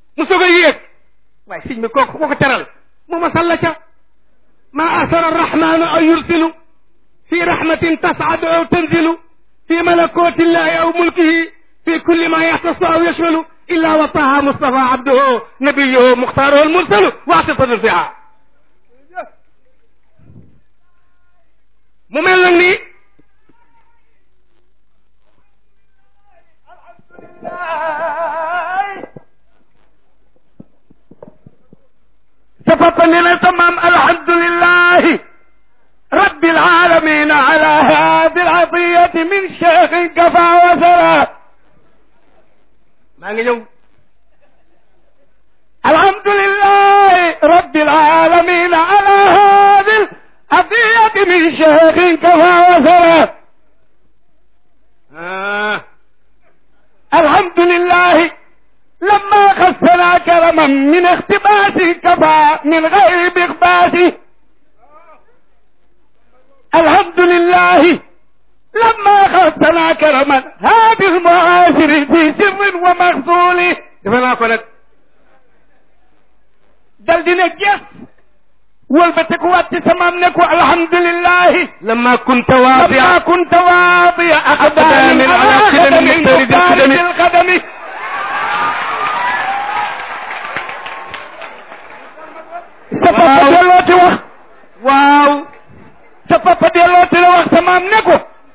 mu soog a yéeg waaye sëñ bi kooku koo ko teral mu ma salla ca ma asara arrahmanu an yursilu fi rahmatin tasadu aw tanzilu fi malakoti illahi aw mulkihi fi kulli ma yaxtasu aw yashmalu illa wa taha mustafa abduhu nabiyuhu muxtaaruhu almursalu waxtasadu fiha mu mel nag ni sa papa ne na sa maam alhamdulillahi rabbil alamin ala hadi alatiyati min cheikhin kafa wa sara maa ngi ñëw alhamdulillahi rabbil alamin ala hadi alatiyati min cheikhin kafa wa sara alhamdulillahi لما خصنا كرما من اختباس كفى من غير بغباس الحمد لله لما خصنا كرما هذه المعاشر في سر ومخزول دفنا كنت دل دينا جس والبتك وات تمام نكو الحمد لله لما كنت واضعا لما كنت واضع أقدام على قدم مختلف القدم sa papa dellooti wax waaw sa papa dellooti la wax sa maam ne ko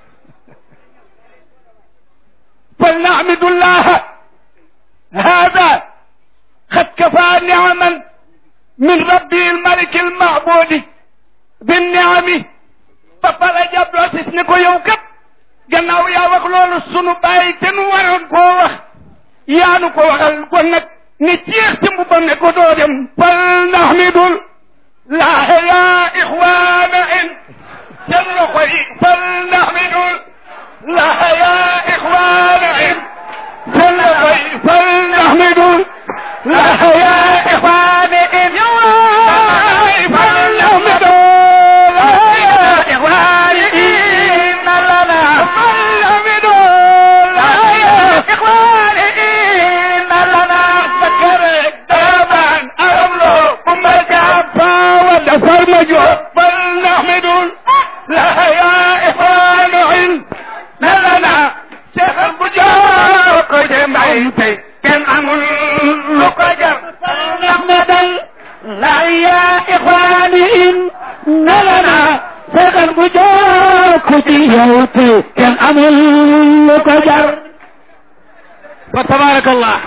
fal naxmidullaha hada xad kafaa niaman min rabbi almaliki almacbudi binniami papa la jàbloo sis ne ko yow kat gannaaw yaa wax loolu sunu bàyyi te nu waroon koo wax yaanu ko waxal kon nag ni jeex ci mbubam ne ko doo dem fal naxmidul laaxe yaa ixwaana in seen loxo yi fal naxmidul laaxe yaa ixwaana in seen loxo yi fal naxmidul laaxe yaa ixwaana in fal naxmidul laaxe yaa ixwaana in lana fal naxmidul laaxe yaa ixwaana in lana فكرك دابا أرملو ومركب فاود فرمجو فلنحمد لا يا إخوان علم لنا شيخ البجار قدم عيتي كان أمر لقجر فلنحمد لا يا إخواني إن لنا شيخ البجار كتيوتي كان أمر لقجر فتبارك الله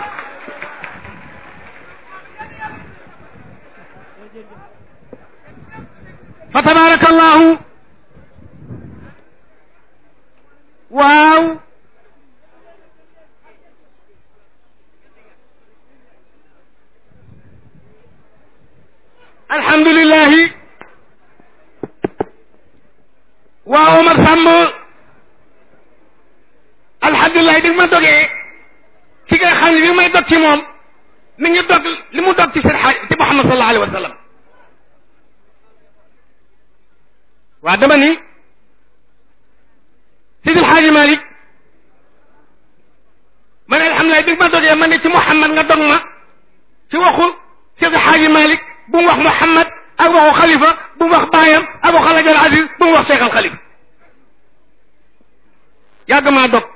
fa tabarakallahu waaw alhamdulillahi waaw Omar Samb alhamdulillahi di ma dogee ci nga xam ne bi may dog ci moom mi ngi dog li mu dog ci seen xaaj ci Muhammad sallallahu alayhi wa sallam waa dama ni Sidil Xaaji Malik ma ne alhamdulilah bi ma dogee ma ne ci Muhammad nga dog ma ci waxu Sidil Xaaji Malik bu mu wax Muhammad ak waxu xalifa bu mu wax baayam ak waxu Alaaji Al Aziz bu mu wax Cheikh Al Xalifa yàgg maa dog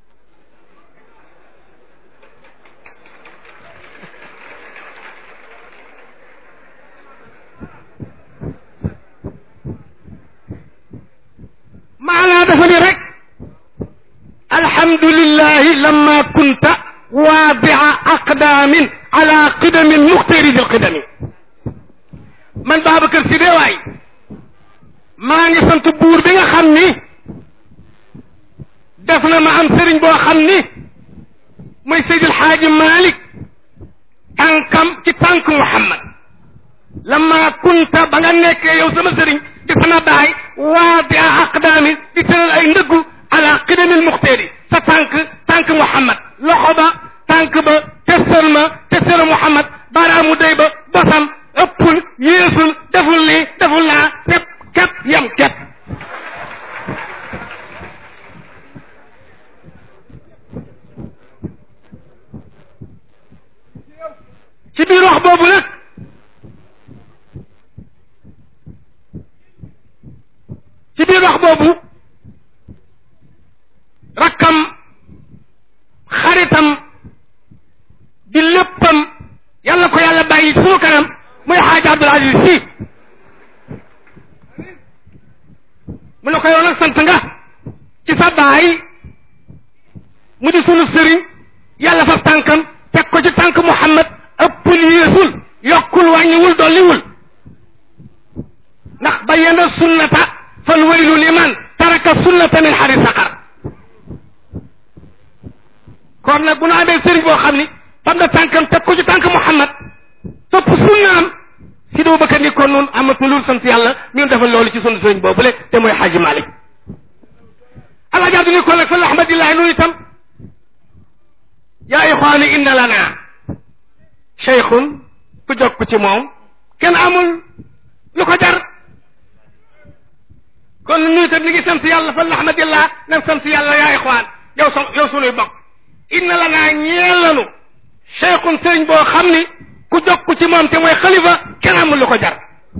maanaa dafa ni rek alhamdulillahi lamma kunta waadia aqdaamin ala qidamin muxtaridi alqidami man Babacar Si dee waay maa ngi sant buur bi nga xam ni def na ma am sëriñ boo xam ni mooy Seydil Xaaji Malik tànkam ci tànk Muhammad lamma kunta ba nga nekkee yow sama sëriñ di sama baay waadi a aqdaami di tëral ay ndëggu ala qidamil muxteeri sa tànk tànk Muhammad loxo ba tànk ba testal ma testal Muhammad baaraamu day ba bosam ëppul yéesul deful lii deful laa tepp képp yem képp ci biir wax boobu nag ci biir wax boobu rakkam xaritam di léppam yàlla ko yàlla bàyyi sunu kanam muy xaaja Abdul Aziz Si mu ne ko yow nag sant nga ci sa baay mu di sunu sëriñ yàlla fab tànkam teg ko ci tànk Muhammad ëppul yéesul yokkul wàññiwul dolliwul ndax bayyana sunnata fal waylu liman taraka sunnata min xari saqar kon nag bu nu amee sëriñ boo xam ni fam na tànkam teg ko ci tànk Muhammad topp sunnaam si doo bëkka ni kon noonu amatulul sant yàlla ñun defal loolu ci sunu sëriñ boobule te mooy xaaji Malik alaaji Abdu ni kon nag fa alhamdulilah noonu itam yaa ixwaani inna lana cheikhun ku jokk ci moom kenn amul lu ko jar kon ñu itam ni ngi sant yàlla fa alhamdulilah nan sant yàlla yaa ixwaan yow so yow sunuy bokk inna lana ñeel lanu cheikhun sëriñ boo xam ni ku jokk ci moom te mooy xalifa kenn amul lu ko jar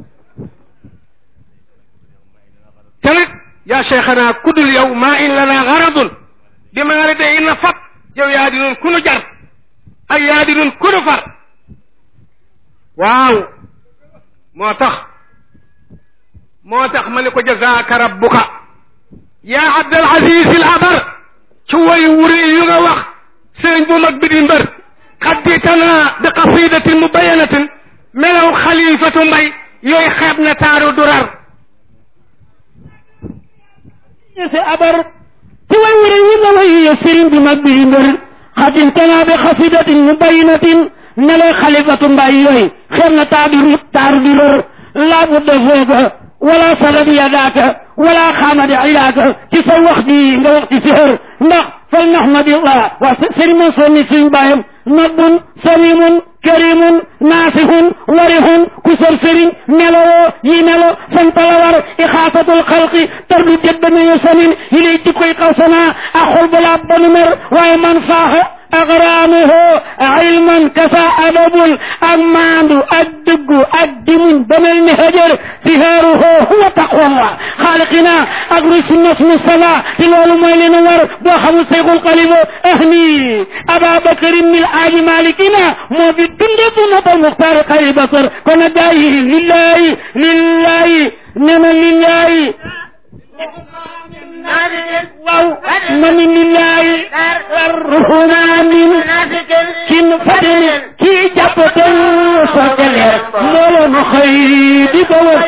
te nag yaa cheikhana kudul yow maa in lana garadun bi ma nga de inna fat yow yaa di nun ku nu jar ak yaa di nun ku nu far waaw moo tax moo tax ma ne ko jazaaka rabbuka yaa abdal aziz al abar ci way wuri yu nga wax sëriñ bu mag bi di mbër xadditana bi qasidatin mubayanatin melaw xalifatu mbay yooyu xeeb na taaru durar si abar ci way wuri yu nga way sëriñ bu mag bi di mbër xadditana bi qasidatin mubayanatin melaw xalifatu mbay yooyu xeeb na taaru taaru durar laa budda fooga wala sadad yadaaka wala xaamadi iyaaka ci sa wax ji nga wax ci sihër ndax fal nahmadillah waa sëriñ Mansour ni suñ bàyyam nabun salimun karimun naasihun warihun ku sor sëriñ melowoo yi melo santala war ixaasatul xalqi tardu jëdda nañu samin yi lay jikkoy xawsana ak xol balaa banu mer waaye man faaxa agraamuhu ilman kasa adabul ak maandu ak dëggu ak dimuñ ba mel ni hajar sihaaruhu huwa taqwallah xaaliqina ak rusu nas musala te loolu mooy li nu war boo xamul seyxul xalifa ahni ababakarin mil aaji malikina moo fi dunde sunnatal muxtaari xayri basar kon nag gaa yi lillahi lillahi nema lillahi waaw mani lillahi arrahmanin kin fadini kii jàpp ten sogale mbooloo nu xëy di ko wër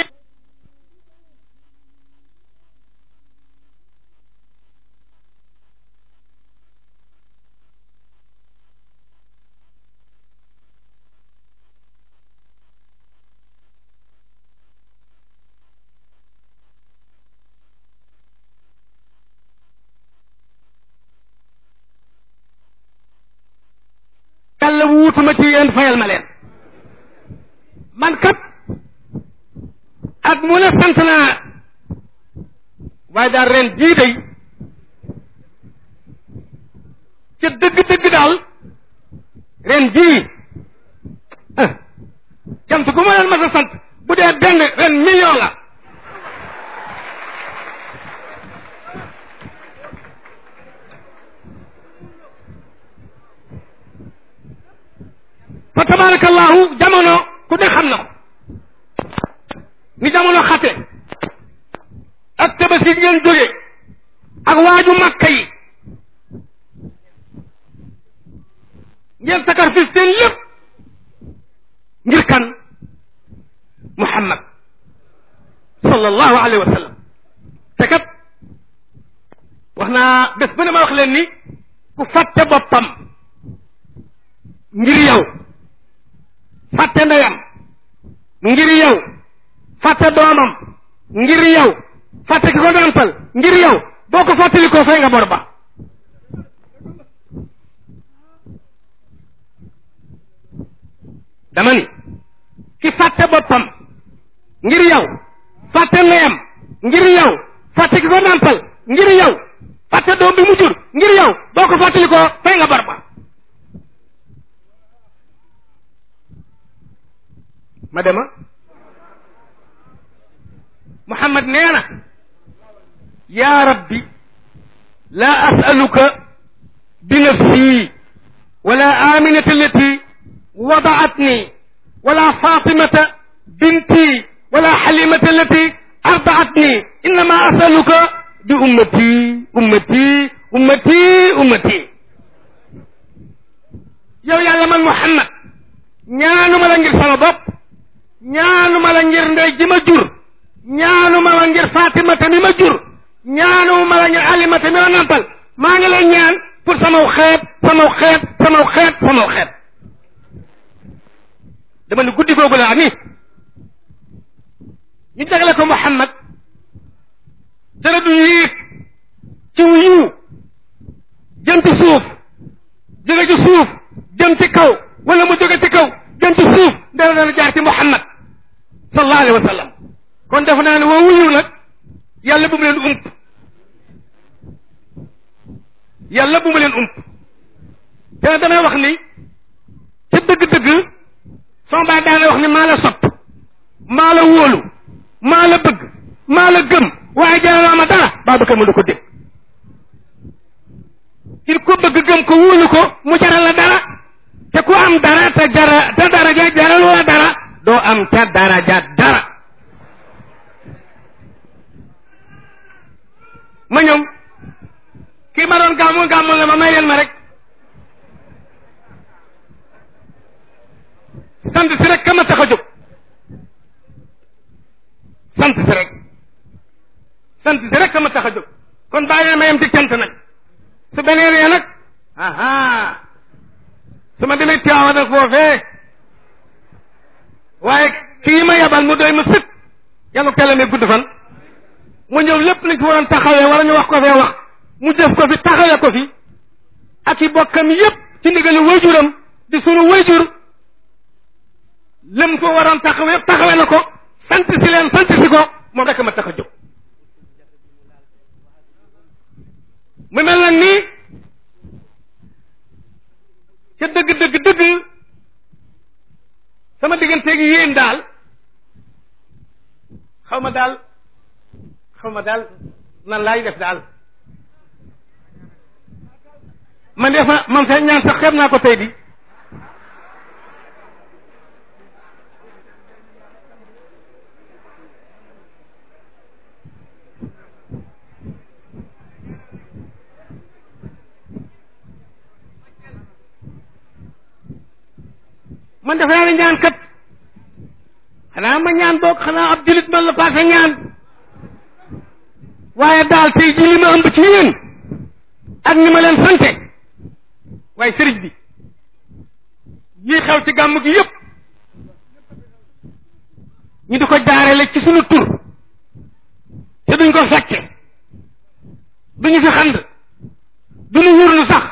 yàlla wuutuma ci yéen fayal ma leen man kat ak mu ne sant naa waaye daal ren jii day ca dëgg-dëgg daal ren jii ah cant gu ma leen mas a sant bu dee benn ren million la fa tabarakallahu jamono ku ne xam na ko ni jamono xate ak tabaski ngeen jóge ak waaju makka yi ngeen sacrifice seen lépp ngir kan muhammad sallallahu alayhi wa sallam te kat wax naa bés bu ne ma wax leen ni ku fàtte boppam ngir yow fàtte ndeyam ngir yow fàtte doomam ngir yow fàtte ki ko nàmpal ngir yow boo ko fàttali koo fay nga bor ba dama ni ki fàtte boppam ngir yow fàtte ndeyam ngir yow fàtte ki ko nàmpal ngir yow fàtte doom bi mu jur ngir yow boo ko fàttali koo fay nga bor ba ma dema muhammad nee na yaa rabbi laa asaluka bi nafsi wala aminata allati wadaatni wala fatimata binti wala xalimata allati ardaatni innama asaluka bi ummati ummati ummati ummati yow yàlla man muhammad ñaanuma la ngir sama bopp ñaanuma la ngir ndey ji ma jur ñaanuma la ngir fatimata mi ma jur ñaanuma la ngir alimata mi ma nampal maa ngi lay ñaan pour samaw xeet samaw xeet samaw xeet samaw xeet dama ni guddi googu laa ni ñu jagle ko muhammad dara du yéeg ci yiw jëm ci suuf jóge ci suuf jëm ci kaw wala mu jóge ci kaw jëm ci suuf dara dana jaar ci muhammad sallallahu alayhi wa sallam kon def naa ne woo wuyu nag yàlla bu mu leen ump yàlla bu mu leen ump te damay wax ni ca dëgg-dëgg sama baay daana wax ni maa la sopp maa la wóolu maa la bëgg maa la gëm waaye jaaraloo ma dara Babacar mu du ko dégg il ko bëgg gëm ko wóolu ko mu jaral la dara te ku am dara te jara te daraja jaralu la dara doo am ca daraja dara ma ñëw kii ma doon gàmmu gàmmu la ma may leen ma rek sant si rek ka ma tax a jóg sant si rek sant si rek ka ma tax a jóg kon bàyyi leen ma yem ci cant nag su beneen yee nag aha su ma demee Tiwaawa nag foofee waaye kii ma yabal mu doy ma sëkk yàlla ko teel gudd fan mu ñëw lépp lañ fi waroon taxawee wala ñu wax ko fee wax mu def ko fi taxawee ko fi ak i bokkam yépp ci ndigali wayjuram di sunu wayjur lëm ko waroon taxawee yépp taxawee na ko sant si leen sant si ko moom rek ma tax a jóg mu mel na nii ca dëgg dëgg dëgg sama digganteeg yéen daal xaw ma daal xaw ma daal nan laay def daal man defa man sa ñaan sax xeeb naa ko tey di man defe naa ne ñaan kat xanaa ma ñaan boog xanaa ab julit man la paase ñaan waaye daal tey ji li ma ëmb ci yéen ak ni ma leen sante waaye sëriñ bi yii xew ci gàmm gi yépp ñu di ko jaarale ci sunu tur te duñ ko fekke duñu fi xand duñu wurlu sax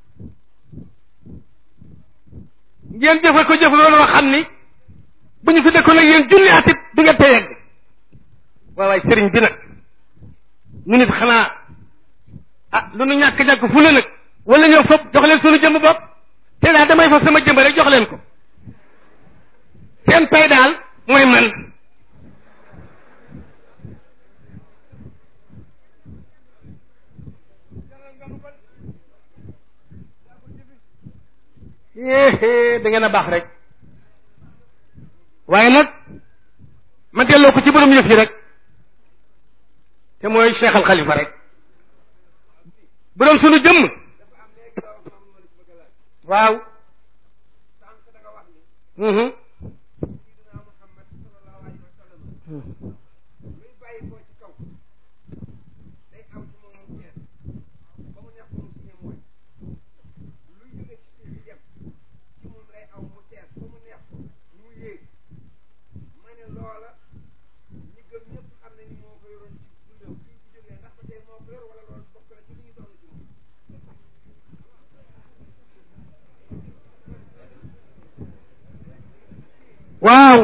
ngeen jëfe ko jëf loolu xam ni bu ñu fi dëkkoon ak yéen junni atit du ngeen te yegg waaw waay sëriñ bi nag ñu nit xanaa ah lu nu ñàkk ñàkk fu ne nag wala ñëw fopp jox leen sunu jëmb bopp te daal damay fa sama jëmb rek jox leen ko seen pay daal mooy man éé da ngeen a baax rek waaye nag ma delloo ko ci borom yëf yi rek te mooy Cheikh Al Khalifa rek borom sunu jëmm waaw waaw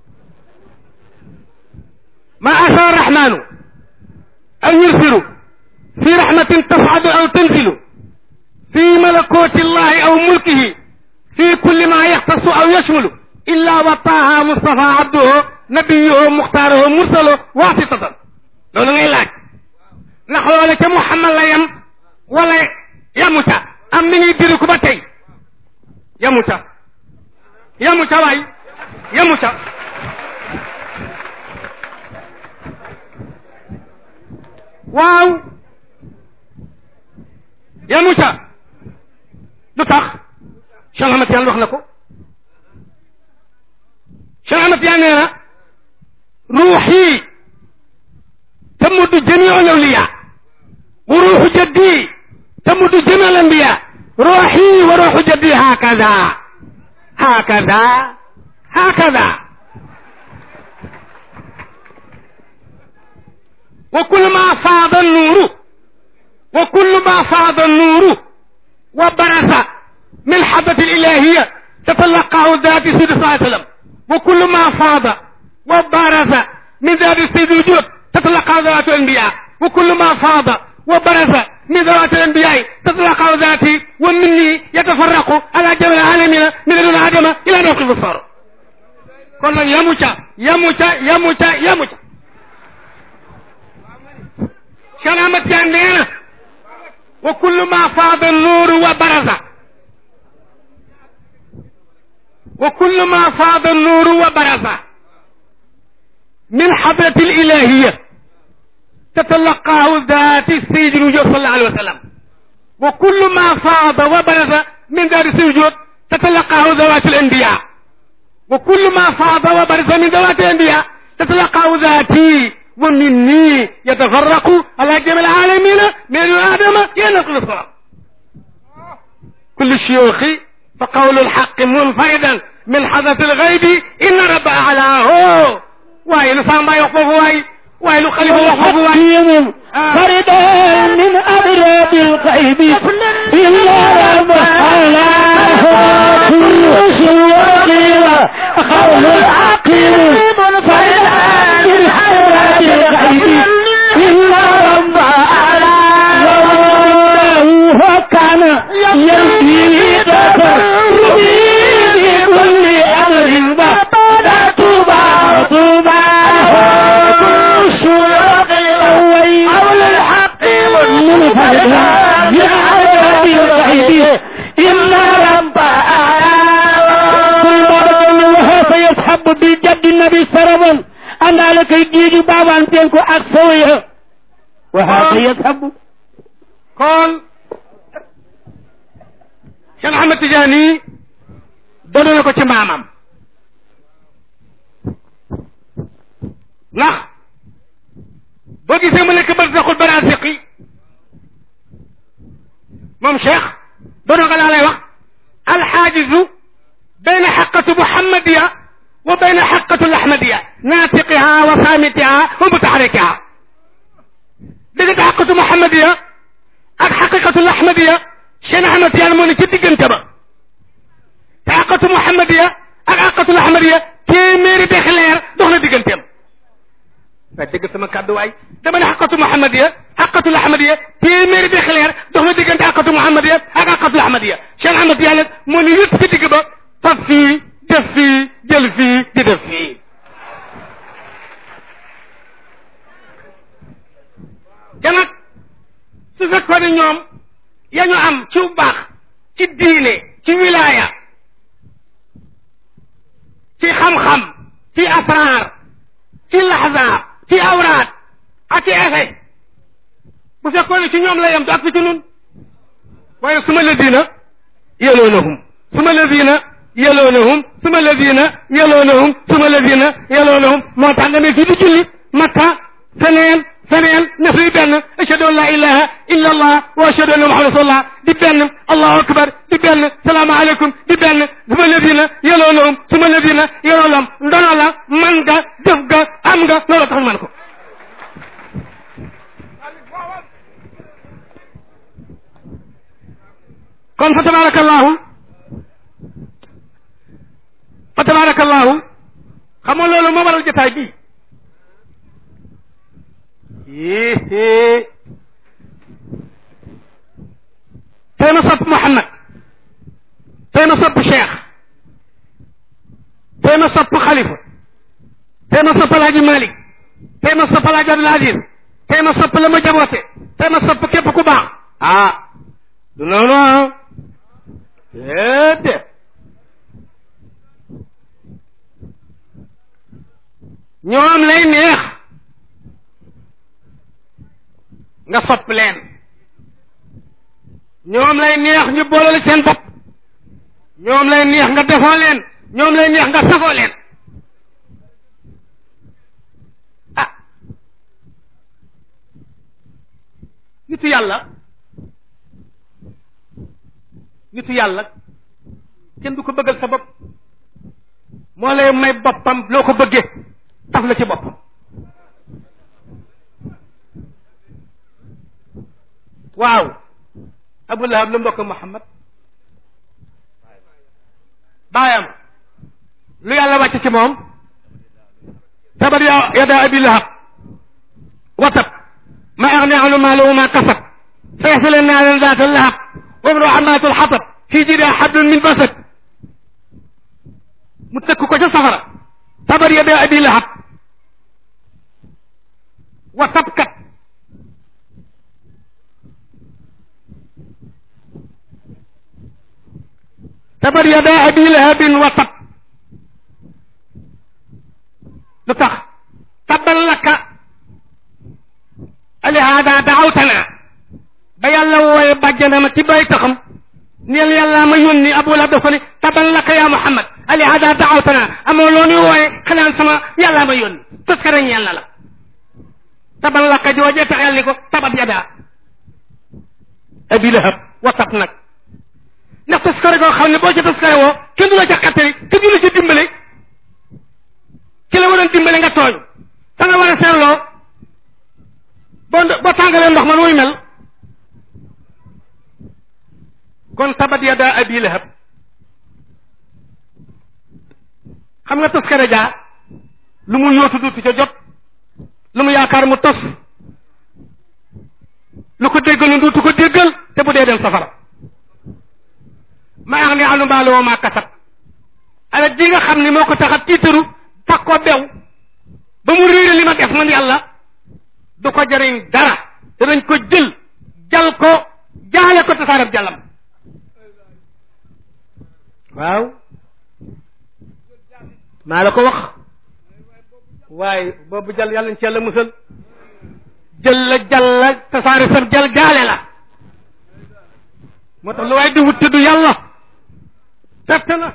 ma asa arrahmanu an yursilu fi rahmatin tasadu aw tanzilu fi malakoti llahi aw mulkihi fi kulli ma yaxtasu aw yashmulu illa wa taaha mustafa abduhu nabiyuhu muxtaaruhu mursalo waasitatan loolu ngay laaj ndax loola ca muhammad la yem wala yamu ca am ni ñuy diri ku ba tey yamu ca yamu ca waay yamu ca waaw yamu ca lu tax Cheikh Ahmad Tijaan wax na ko Cheikh Ahmad Tijaan nee na ruuxi tamuddu jamiu lawliya wa ruuxu jaddi tamuddu jamiu lambiya ruuxi wa ruuxu jaddi hakada hakada hakada wa kullu ma faada nuuru wa kullu ma faada nuuru wa barasa من حضرة الإلهية تتلقاه ذات سيد صلى الله عليه وسلم وكل ما فاض وبرز من ذات السيد الوجود تتلقاه ذات الأنبياء وكل ما فاض وبرز من ذات الأنبياء تتلقاه ذاتي ومني يتفرق على جميع العالمين من دون آدم إلى نوق البصر كل يموت يموت يموت يموت سلامة يعني وكل ما فاض النور وبرز وكل ما فاض النور وبرز من حضرة الإلهية تتلقاه ذات السيد الوجود صلى الله عليه وسلم وكل ما فاض وبرز من ذات السيد الوجود تتلقاه ذوات الأنبياء وكل ما فاض وبرز من ذوات الأنبياء تتلقاه ذاتي ومني يتفرق على جميع العالمين من آدم ينقل الصلاة كل الشيوخ فقول الحق منفردا من حدث الغيب إن رب أعلاه واي لسان ما يخفف واي واي لخليفة يخفف واي حكيم فردا من أبراد الغيب إلا رب علاه كل شيء قول العقيم فردا من أبراد الغيب إلا رب علاه وكان يمشي تفرمي بكل أمر بطل طوبى طوبى الشيوخ الأول حول الحق والمنفرد يعلم بالغيب إن رب وها سيسحب بالجد النبي سربا أنا لك يجيج بابا أنتينكو أكسوية وها سيسحب kon Cheikh Ahmed Tidiane doon na ko ci maamam ndax boo gisee mu nekk barsaxul barasiqi moom Cheikh doon nga laa lay wax alxaajizu bayna xaqatu muhammadiya wa bayna xaqatu lahmadiya naatiqiha wa saamitiha wa mutaxarikiha diggante xaqatu muhammadiya ak xaqiqatul ahmadiya Cheikh Ahmed Tidiane moo ne ci diggante ba te xaqatu muhammadiya ak xaqatul ahmadiya téeméeri dex leer dox na digganteem waaye dégg sama kàddu waay dama ne xaqatu muhammadiya xaqatul ahmadiya téeméeri dex leer dox na diggante xaqatu muhammadiya ak xaqatul ahmadiya Cheikh Ahmed Tidiane moo ne yëpp ci digg ba fab fii def fii jël fii di def fii te nag su fekkoon ne ñoom ya ñu am ci baax ci diine ci wilaaya ci xam-xam ci asraar ci laxzaab ci awraat ak ci effet bu fekkoon ne ci ñoom la yem du ak fi ci nun waaye suma ladina yeloonahum suma ladina yeloonahum suma ladina yeloonahum suma ladina yeloonahum moo tax nga ne fii di julli makka feneen feneen nef li benn ashhadu an la ilaha illa allah wa ashhadu anna muhammad rasulullah di benn allahu akbar di benn salaamu aleykum di benn suma ladina yeloonahum suma ladina yeloonahum ndono la man nga def ga am nga loolu tax man ko kon fa tabarakallahu fa tabarakallahu xam nga loolu moo waral jotaay bii yéé tey ma sopp Mouhamad tey ma sopp Cheikh tey ma sopp xalifa tey ma sopp alaaji malik tey ma sopp alaaji abdul aziz tey ma sopp la ma jaboote tey ma sopp képp ku baax ah du noonu ah déedéet ñoom lay neex nga sopp leen ñoom lay neex ñu boolale seen bopp ñoom lay neex nga defoo leen ñoom lay neex nga safoo leen ah nitu yàlla nitu yàlla kenn du ko bëggal sa bopp moo lay may boppam loo ko bëggee taf la ci boppam waaw abu lahab lu mbokk muhammad baayam lu yàlla wàcc ci moom tabat ya yada abi lahab watab ma agni anu maaluhu ma kasab sayasla naaran zaata lahab wa imru amatul xatab fii jiidaa xablun min basad mu tëkk ko ca safara tabat yada abi lahab watab kat tabat yada abi lahabin wa tab lu tax tabal laka alihaada daawtana ba yàlla wooye bàjjanama ci bay taxam neel yàlla ma yónni abu lahab dafa ni tabal laka ya muhammad alihaada daawtana amoo loo nuy wooye xanaan sama yàlla ma yónni tos ka reñ yàlla la tabal laka joojee tax yàlla ni ko tabat yada abi lahab wa tab nag ndax taskare koo xam ne boo ca taskare woo kenn du la ca xattali kenn du la ca dimbale ki la waroon dimbale nga tooñ fa nga war a seetloo boo boo tàngalee ndox man muy mel kon tabat yada abi lahab xam nga taskare jaa lu mu yóotu duutu ca jot lu mu yaakaar mu tos lu ko déggalu duutu ko déggal te bu dee dem safara ma ax ni anu mbaalu woo maa kasab ala ji nga xam ni moo ko tax a tiitaru tax ko bew ba mu réere li ma def man yàlla du ko jëriñ dara danañ ko jël jal ko jaale ko tasaarab jàllam waaw maa la ko wax waaye boobu jal yàlla ñu ci yàlla musal jël la jal la tasaare sab jal jaale la moo tax lu waaye di wut te du yàlla perte na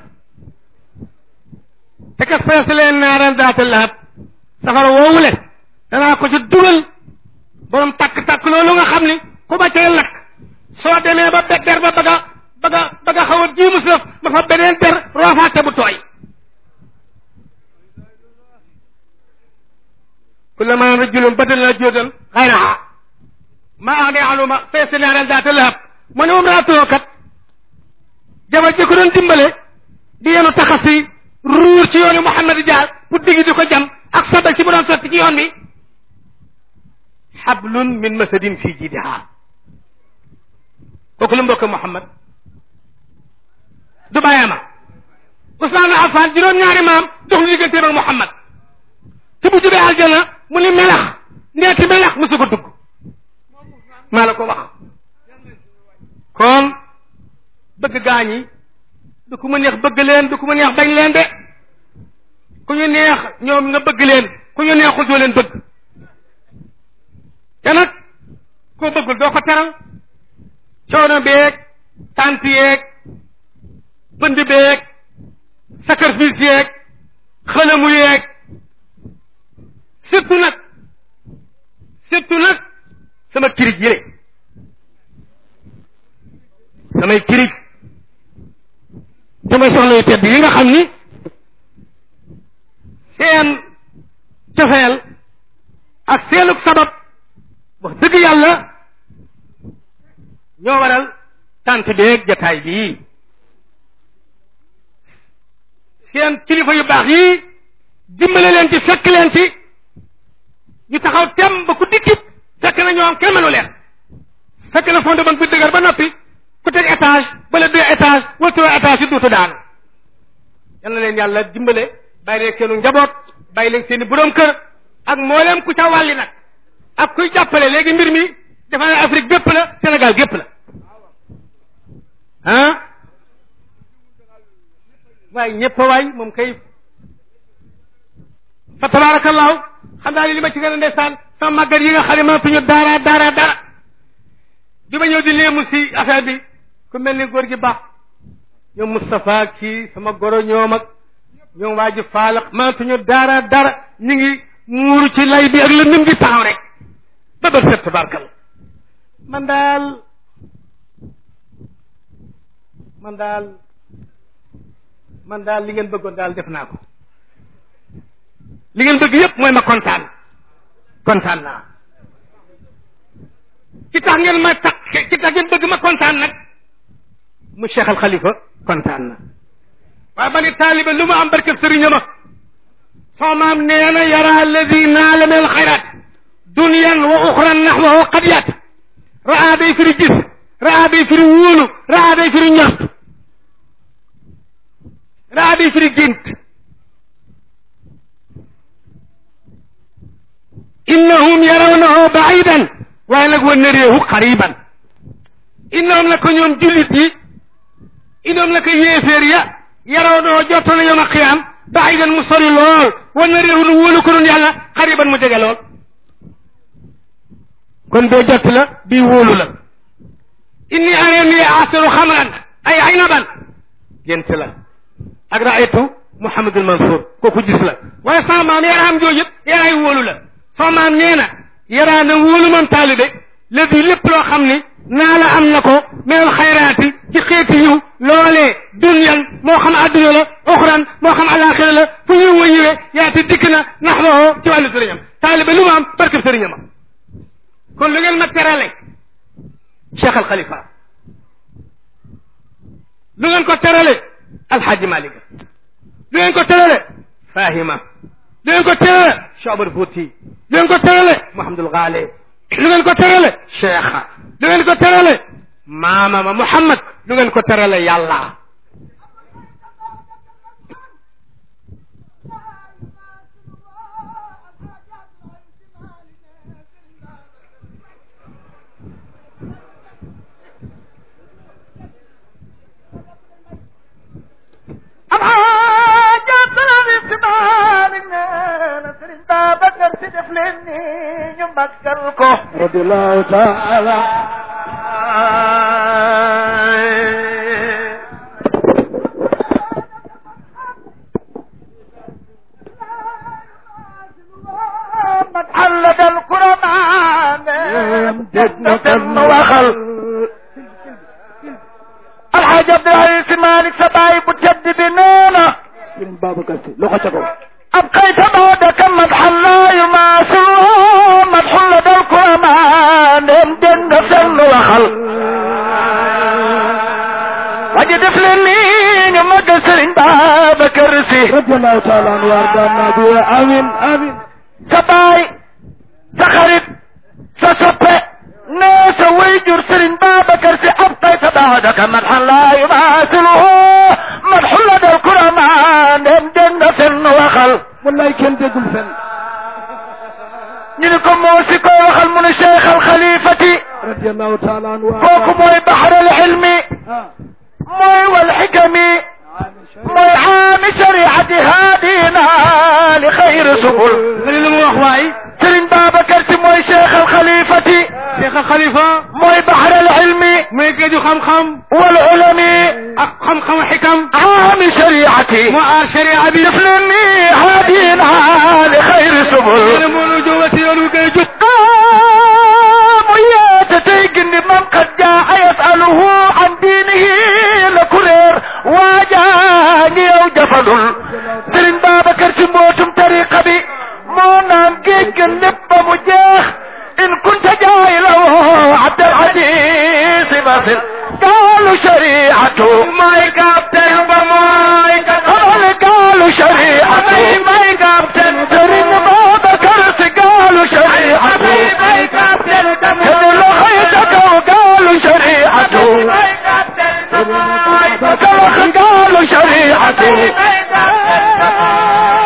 te kas fees leen naaran daata lahab safara woowule danaa ko ci dugal borom takk-takk loolu nga xam ni ku ba cay lakk soo demee ba der ba baga baga baga xaw a jiimu sëf ba fa beneen der roofaate bu tooy kullama rajulun badalna juudan xayraha ma ax ne aluma fees naaran daata lahab mu ne moom raatoo kat jabar ji ko doon dimbale di yenu taxasi ruur ci yoonu Muhammad jaar pour diggi di ko jam ak sobel ci mu doon sotti ci yoon bi xablun min masadin fii jidiha kooku lu mbokk Muhammad du bàyyama Usmaan Affaan juróom-ñaari maam dox lu digganteem ak Muhammad ci bu jubee aljana mu ni melax ndeeti melax musu ko dugg maa la ko wax kon bëgg gaañi du ku ma neex bëgg leen du ku ma neex bañ leen de ku ñu neex ñoom nga bëgg leen ku ñu neexul doo leen bëgg te nag koo bëggul doo ko teral coono beeg tant yeeg bënd beeg sacrifice yeeg xëlamu yeeg surtout nag surtout nag sama kirij yi rek samay kirij samay soxla yu tedd yi nga xam ni seen cofeel ak seenug sabab wax dëgg yàlla ñoo waral tant beeg jataay bii seen kilifa yu baax yi dimbale leen ci fekk leen ci ñu taxaw tem ba ku dikkit fekk na ñoom kenn mënu leen fekk na fondement bi dëgër ba noppi ku teg étage bala deux étage wala trois étage yu duutu daanu yal na leen yàlla dimbale bàyyi leen seenu njaboot bàyyi leen seeni borom kër ak mboolem ku ca wàlli nag ak kuy jàppale léegi mbir mi dafa ne Afrique bépp la Sénégal gépp la ah waaye ñëpp waay moom kay fa tabarakallahu xam naa ni li ma ci gën a ndeysaan sama màggat yi nga xam ne mënatuñu dara dara dara bi ma ñëw di léemu si affaire bi ku mel ni góor gi baax ñoom Moustapha kii sama goro ñoom ak ñoom waa ji faalax mënatuñu dara dara ñu ngi muuru ci lay bi ak lëndëm gi taxaw rek ba bët set tabarkal man daal man daal man daal li ngeen bëggoon daal def naa ko li ngeen bëgg yépp mooy ma kontaan kontaan naa ci tax ngeen ma tax ci tax ngeen bëgg ma kontaan nag mu Cheikh Al Khalifa kontaan na waaye ba ni taaliba lu ma am barke sëriñ ma soo maam nee na yara alladi naala min alxayrat dunyan wa uxran naxwahu qad yaat raa day firi gis raa day firi wóolu raa day firi ñaxtu raa day firi gént innahum yarawnahu baidan waaye nag wa nareehu qariban innahum la ko ñoom jullit yi innahum la ko yéeféer ya yarawnahu jotto na yowma qiyaam baidan mu sori lool wa nareehu nu wóolu ko nun yàlla qariban mu jege lool kon bee jott la bii wóolu la inni arani asiru xamran ay aynaban gént la ak raaytu Mouhamadul Mansour kooku gis la waaye sama maam yaraam jooju yëpp yaraay wóolu la sama maam nee na yaraa na wóolu man taalibe léegi lépp loo xam ni naa la am na ko mel xayraati ci xeeti yiw loolee dunyan moo xam adduna la oxran moo xam alaxira la fu ñëw wa ñëwee yaati dikk na nax waxoo ci wàllu sëriñam taalibe lu ma am barkeb sëriñam kon lu ngeen ma terale Cheikh Al Khalifa lu ngeen ko terale Alxaaji Malik lu ngeen ko terale Fahima lu ngeen ko terale Cheikh Omar Fouti lu ngeen ko terale Mouhamadul Ghali lu ngeen ko terale Cheikha lu ngeen ko terale maama ma Muhammad lu ngeen ko terale yàlla radiyallahu taala علق القرآن دقنا وخل الحاج عبد العزيز مالك سباي بجد بنونا Sëriñ Babacar Si loxo ca kaw أبقيت بعدك مدحا لا يماثل مدح لدى القرآن دقنا سن وخل وجد فلنين مقصر بابكر سي radiyallahu taala anhu wa ardaana bi amin amin sa baay sa xarit sa soppe nee sa wayjur Sëriñ Babacar Si ab tay sa baadaka madxan laa yumaasiluhu madxu la dal kurama ndem dégg nga fenn waxal wallaay kenn déggul fenn ñu ni ko moo si koy waxal mu ne Cheikh al Xalifati radiyallahu taala anhu wa kooku mooy baxar al ilmi ah mooy wal xikami mooy xaami shariati haadina li xayri subul nga ni lu mu wax waay Sëriñ Babacar Si mooy Cheikh al Xalifati Cheikh Al Khalifa mooy baxar al ilmi mooy géeju xam-xam wal ulami ak xam-xamu xikam عام شريعتي moo aar sharia bi يفلني هادينا لخير nee na سبل moo nu jóoba si yoon wi gën a jub قام يتتيقن من قد جاء يسأله عن دينه لكرير واجاني أو جفل سرين بابا كرسي موتم طريقة بي مونام جيجن لبا مجاخ إن كنت جاهلا عبد العزيز مثل قالوا شريعته mooy capitaine ba mooy قال قالوا شريعته mooy capitaine سرين بابا كرسي قالوا شريعته mooy capitaine ba كان له خيتك وقالوا شريعته كان قالوا شريعته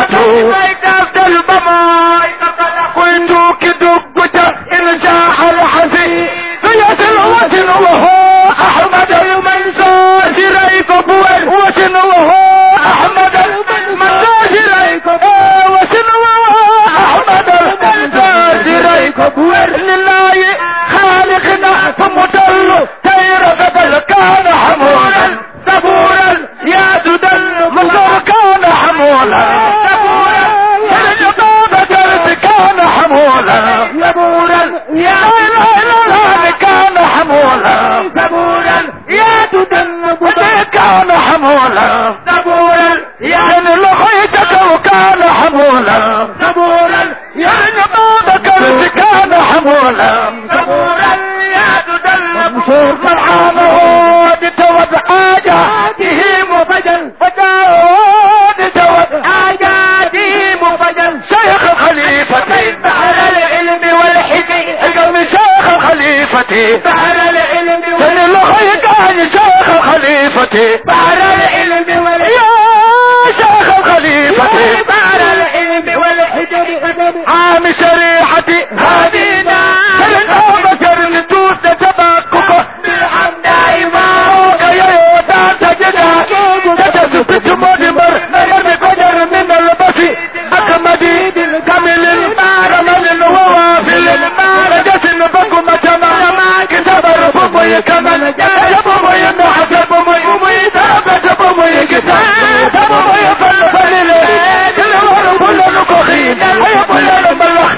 yaatu may daf del ba mooy kuy tukki dugg ca insha alxasi su yasil wasin waho ahmad almansur si ray ko buwer wasin waho ahmad almansur si ray ko wasin waho ahmad almansur si ray ko buwer lillahi خالقنا فمدل تير بدل كان حمولا صبورا يا تدل مصر كان حمولا صبورا يا بدل كان حمولا صبورا يا لا كان حمولا صبورا يا تدل كان حمولا صبورا يا لخيتك وكان حمولا صبورا يا نبوتك كان حمولا صبورا يا تدل فرحانه بتوب حاجاته مفجل فجاود توب حاجاته مفجل شيخ الخليفة بحر العلم والحكم القوم شيخ الخليفة بحر العلم والحكم الخيك عن شيخ الخليفة بحر العلم والحكم يا شيخ الخليفة بحر العلم والحكم عام شريحتي هدينا الأبشر نتوس تبكك بالحمد دائما يا يوتا تجدا تتسبت مدمر نمر قدر من البسي أكمدي كامل كمل ووافل رجس بكم تما كتبر بمي كمل بمي نحس بمي بمي ثابت بمي كتاب بمي فلفل كل كل نكخين كل الملخ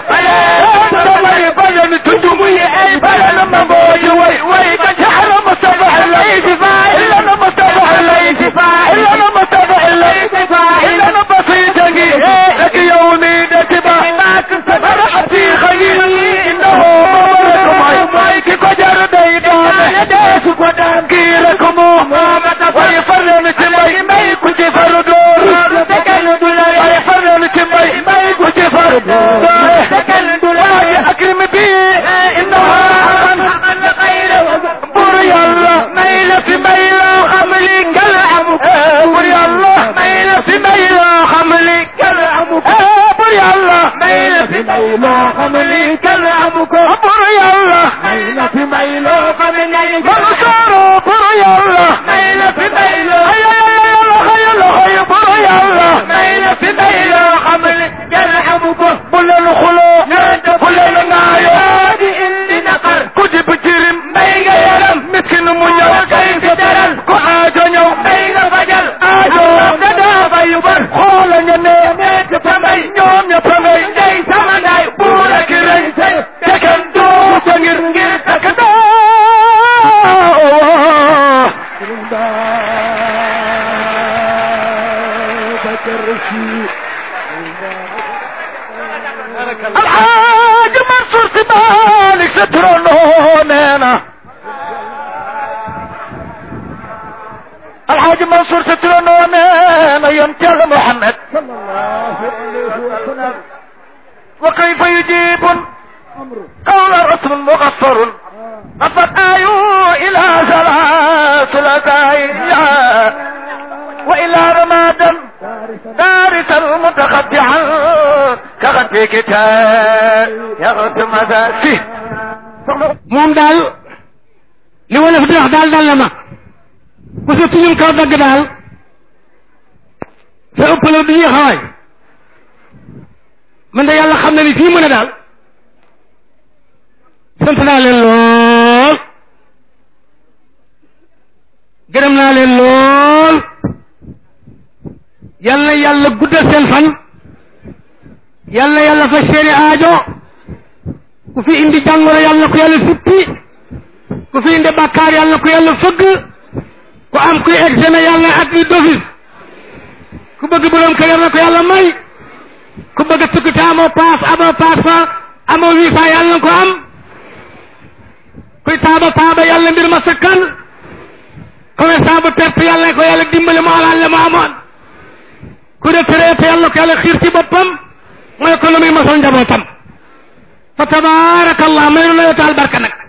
بمي بلن تدمي أي بلن مبوي وي وي كشحر مصطفح الليل إلا أنا مصطفح الليل إلا أنا مصطفح الليل إلا أنا بسيط لك يومي دتبا فرحتي خيري إنه مبارك معي مايك كجر ديدان يدس قدام كيركم ويفرن تمي مي كنت فردور ويفرن تمي مي كنت فردور أكرم بي إنها بري الله ميل في ميل حملي كالعمك بري الله ميل في ميل حملي كالعمك بري الله ميل في ميل حملي كالعمك بري الله ميل في ميل حملي منصور بري الله ميل في ميل هيا هيا هيا هيا بري الله ميل في ميل حملي كالعمك بل الخلوق بل النايات اللي نقر كتب جرم ميغا يرم مسكن منيو كيف ترل كو آجو نيو ميغا فجل آجو ددا فيبر خول نيني نيك فمي نيوم يفمي ني سمناي بورا كرن تكن دو تنير ngir takada الحاج منصور سبالك سترونه نينا الحاج منصور سترونه نينا ينتهي محمد وكيف يجيب قول رسول مغفر قفت آيو إلى سلاسل وإلى رمادا دارس المتخدعا كغد كتاب يغتم ذاته moom daal li wolof di wax daal dal na ma ku sa tuñum kaw dagg daal sa ëppaloo du ñuy xawaay man de yàlla xam na ni fii mu ne daal sant naa leen lool gërëm naa leen lool yal na yàlla guddal seen fan yal na yàlla fa seeni aajo ku fi indi jàngoro yal na ko yàlla suppi ku fi indi bàkkaar yal na ko yàlla fëgg ku am kuy examen yal na at yi d'office ku bëgg borom kër yal na ko yàlla may ku bëgg tukki te amoo paas amoo passeport amoo visa yal na ko am kuy taaba taaba yàlla mbir ma sakkan commerçant bu perte yàlla ko yàlla dimbali mu alal la mu amoon ku retraité yàlla ko yàlla xiir ci boppam mooy ko lu muy mosal njabootam fa tabaarakallah may nu la taal barka nag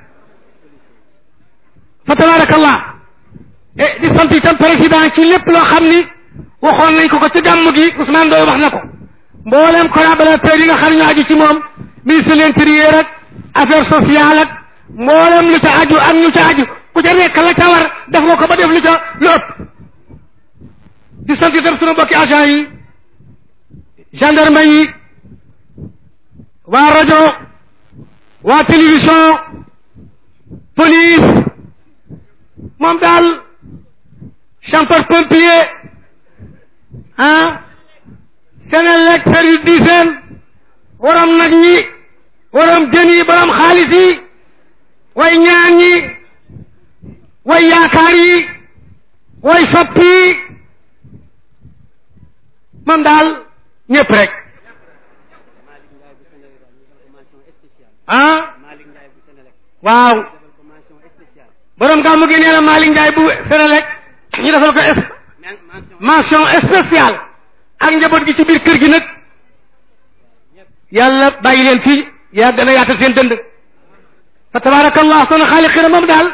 fa tabaarakallah e di sant itam président ci lépp loo xam ni waxoon nañ ko ko ci gàmm gi Ousmane Doy wax na ko mboolem collaborateur yi nga xam ne ñu aju ci moom ministre de l'intérieur ak affaire sociale ak mboolem lu ca aju ak ñu ca aju ku ca nekk la ca war def nga ko ba def lu ca lu ëpp di sant itam sunu mbokki agent yi gendarme yi waa rajo waa télévision police moom daal chanteur pompier ah Senelec service d'hygiène waram nag ñi waram jën yi borom xaalis yi way ñaan ñi way yaakaar yi way soppi yi moom daal ñëpp rek ah waaw borom gàmmu gi nee na Malick Ndiaye bu Senelec ñu defal ko es mention spéciale ak njaboot gi ci biir kër gi nag yàlla bàyyi leen fii yaa gën a yaatal seen dënd fa tabarakallah sana xaaliqina moom daal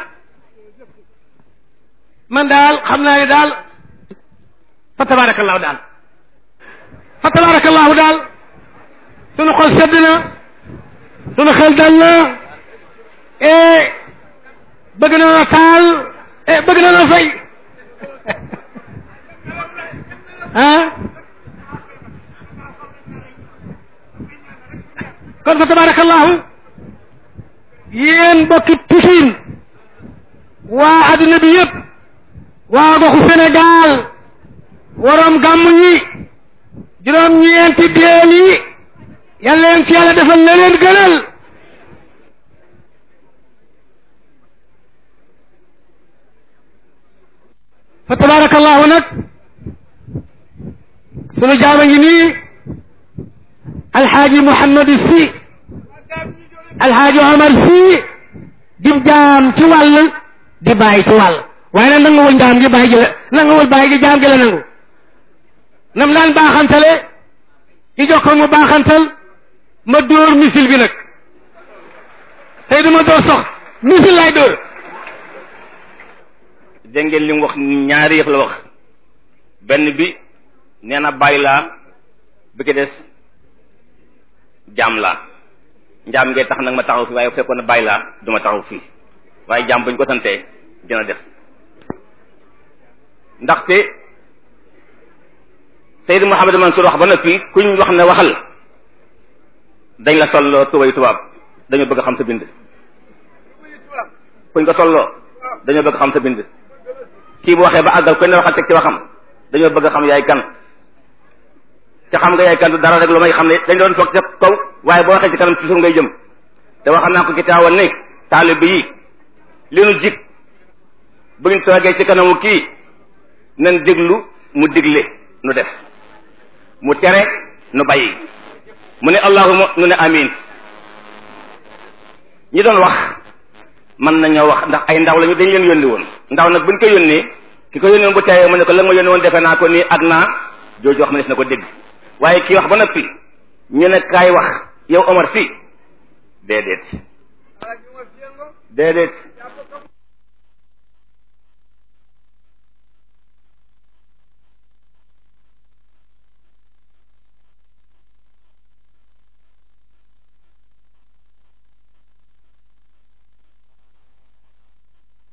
man daal xam naa ne daal fa tabarakallahu daal fa tabarakallahu daal sunu xol sedd na sunu xel dal na e bëgg na noo taal e bëgg na noo fay ah kon fa tabarakallahu yéen mbokki Pikine waa adduna bi yëpp waa goxu Sénégal waroom gàmmu ñi juróom ñeenti déel yi yàlla leen ci yàlla defal na leen gënal fa tabarakallahu nag sunu jaama ngi nii alxaaji Mouhamadou Sy alxaaji Omar Sy di jaam ci wàll di bàyyi ci wàll waaye nag nanguwul jaam gi bàyyi gi la nanguwul bàyyi gi jaam gi la nangu nam daan baaxantale ci jox ko mu baaxantal ma dóor misil bi nag tey du ma dóor sox misil lay dóor dégg ngeen li mu wax ñaari yëf la wax benn bi nee na bàyyi laa bi ki des jaam laa njaam ngay tax nag ma taxaw fii waaye fekkoon na bàyyi laa du ma taxaw fii waaye jaam buñ ko santee dina def ndaxte Seydou Mouhamadou Mansour wax ba noppi kuñ wax ne waxal dañ la solloo tubay tubaab dañoo bëgg xam sa bind kuñ ko solloo dañoo bëgg xam sa bind kii bu waxee ba àggal kuñ ne waxal teg ci waxam dañoo bëgg xam yaay kan ca xam nga yaay kan du dara rek lu may xam ne dañ doon toog ca kaw waaye boo waxee ci kanam ci suuf ngay jëm te waxam naa ko ci taawoon ne taalib yi li nu jik bu ñu toogee ci kanamu kii nan déglu mu digle nu def mu tere nu bàyyi mu ne allahuma nu ne amin ñi doon wax mën nañoo wax ndax ay ndaw lañu dañ leen yónni woon ndaw nag buñ ko yónnee ki ko yónni woon bu teewee mu ne ko la nga ma yónni woon defe naa ko nii ak naa jooju wax ma des na ko dégg waaye kii wax ba noppi ñu ne kaay wax yow Omar fii déedéet déedéet